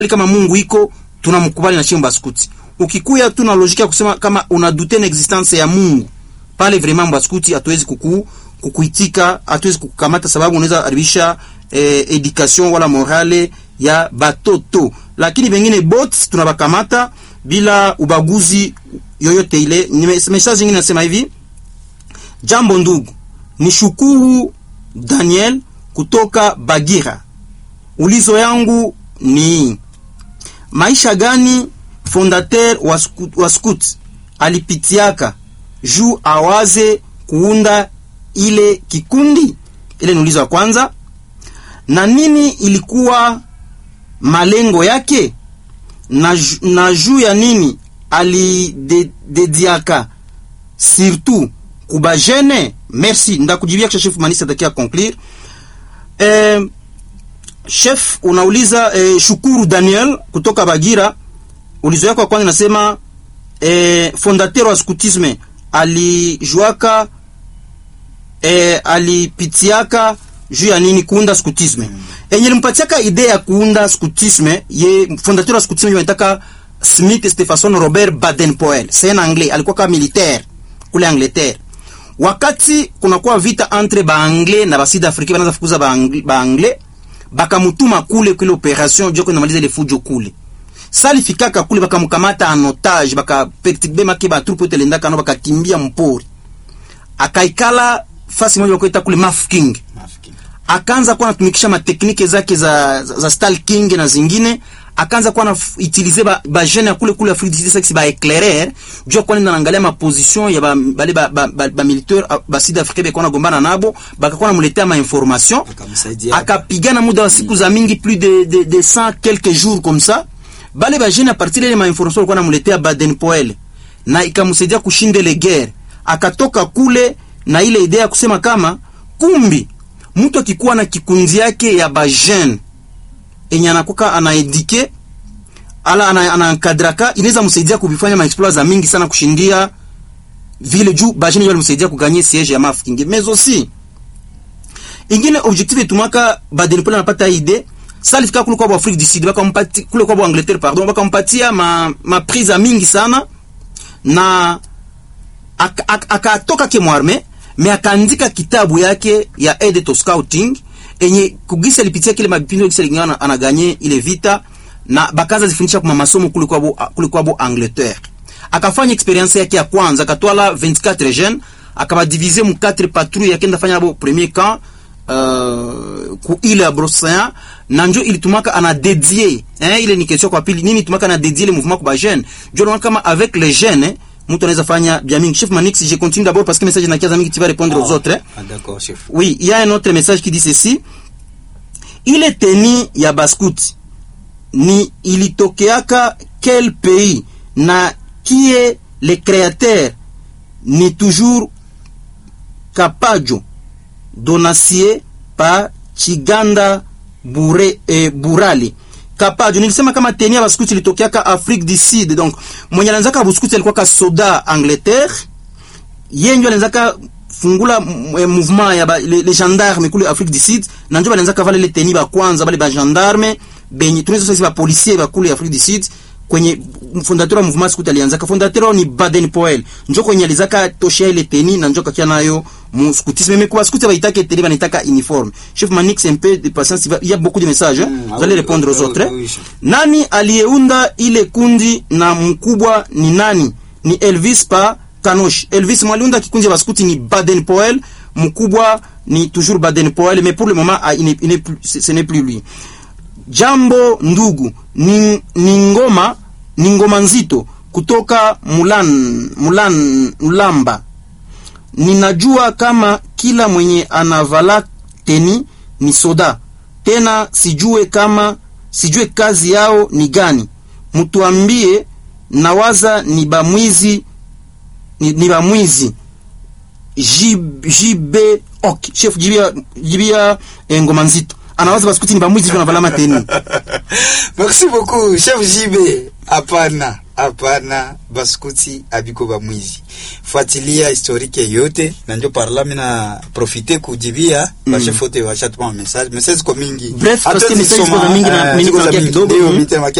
kama Mungu iko tunamkubali na chimba skuti. Ukikuya tu na logika kusema kama una dute na existence ya Mungu pale, vraiment mbaskuti hatuwezi kuku kukuitika, hatuwezi kukamata sababu unaweza haribisha eh, education wala morale ya batoto, lakini bengine bots tunabakamata bila ubaguzi yoyote ile. Message nyingine nasema hivi: jambo ndugu, ni shukuru Daniel kutoka Bagira. Ulizo yangu ni maisha gani fondateur wa scout, wa scout alipitiaka juu awaze kuunda ile kikundi ile? Ni ulizo wa kwanza. Na nini ilikuwa malengo yake na, na juu ya nini alidediaka surtout kubajene? Merci, ndakujibia kisha chef Manisa atakia conclure. Eh, chef unauliza eh, shukuru Daniel kutoka Bagira. Ulizo yako kwanza nasema eh, fondateur wa scoutisme alijuaka eh, alipitiaka juu ya nini kuunda scoutisme mm. Enye limpatiaka idea ya kuunda scoutisme ye fondateur wa scoutisme yanaitaka Smith Stephenson Robert Baden-Powell, c'est en anglais, alikuwa kama militaire kule Angleterre. Wakati kunakuwa vita entre ba anglais na ba sud africain, banaanza fukuza ba anglais, bakamutuma kule kule operation joko inamaliza ile fujo kule sali fikaka kule bakamkamata en otage bakapertibe make ba troupe telenda kano bakakimbia mpori, akaikala fasi moja bakoita kule Maf King, akaanza kuwa anatumikisha mateknike zake za, za, za stalking na zingine akaanza kuwa na utiliser ba, ba jeune ya kule kule Afrique du Sud ba éclairer jua kwa nini naangalia ma position ya ba bale ba, ba, ba, ba militaire ba sud africain beko na gombana nabo bakakuwa namuletea ma information akapigana muda wa siku za mingi plus de de, de 100 quelques jours comme ça bale ba jeune a partir ile ma information alikuwa namuletea Baden Powell na ikamsaidia kushinda ile guerre. Akatoka kule na ile idea ya kusema kama kumbi mtu akikuwa na kikundi yake ya ba jeune enye anakuka anaedike ala anaankadraka inaweza msaidia kuvifanya ma exploits za mingi sana kushindia vile juu ba jeune walimsaidia kuganye siege ya Maf King. Mais aussi ingine objectif etumaka Baden Powell anapata idea salifika kule kwa Afrique du Sud bakampatia kule kwa Angleterre pardon, bakampatia ma, ma prise mingi sana na akatoka ak, ak, kemwarme me akaandika kitabu yake ya aide to scouting enye kugisa lipitia kile mabipinzo kisa lingana anaganye ile vita na bakaza zifundisha kwa masomo kule kwa kule kwa Angleterre. Akafanya experience yake ya kwanza akatwala 24 jeunes akabadiviser mu 4 patrouille yake ndafanya abo premier camp uh, ku ile ya Brossayan na njo ilitumaka ana dédié hein, ile ni question kwa pili, nini tumaka ana dédié le mouvement kwa jeune njo kama avec les jeunes eh, mtu anaweza fanya bien mingi. Chef Manix, je continue d'abord parce que message na kiaza mingi tu vas répondre Ah, aux autres. hein. ah, d'accord, chef. Oui, il y a un autre message qui dit ceci. Ile teni ya baskuti ni ilitokeaka quel pays na qui est le créateur ni toujours Kapajo Donacie pa Chiganda Bure, eh, Burali Kapajo. Nilisema kama teni ya baskuti ilitokeaka Afrique du Sud, donc mwenye alianzaka baskuti alikuwa ka soda Angleterre yeye ndio alianzaka fungula m- eh, mouvement ya ba, le, le gendarme kule Afrique du Sud na ndio balianzaka vale le teni ba kwanza bale ba gendarme benye tunaweza sasa ba policier ba kule Afrique du Sud kwenye fondateur wa mouvement scout alianzaka fondateur wao ni Baden Powell njo kwenye alizaka toshia ile teni na njo kakia nayo mu scoutisme mais kwa scout baitaka teni banitaka uniforme chef Manix un peu de patience il va- il y a beaucoup de messages hein? Mm, vous allez ah oui, répondre oui, aux autres oui, hein? oui, chef. nani aliyeunda ile kundi na mkubwa ni nani? Ni Elvis pa Kanosh. Elvis mwaliunda kikundi ya baskuti ni Baden Powell, mkubwa ni toujours Baden Powell, mais pour le moment ah, il n'est- il n'est plus- ce ce n'est plus lui. Jambo ndugu, ni, ni ngoma ni ngoma nzito kutoka Mulan, Mulan Mulamba. Ninajua kama kila mwenye anavala teni ni soda, tena sijue kama sijue kazi yao ni gani. Mtuambie, nawaza ni bamwizi ni, ni bamwizi Jib- jibe ok chef jibia jibia eh, ngoma nzito anawaza basikuti ni bamwizi ndio anavala mateni merci beaucoup chef jibe hapana hapana baskuti abiko bamwizi fuatilia historike yote na ndio parla mina profite kujibia mm. bashefote washatuma message message ziko mingi Bref, Hata parce que message ziko za zisoma, mingi na eh, mimi ziko za nitaongea mingi. kidogo. Ndio, Mm. mimi tena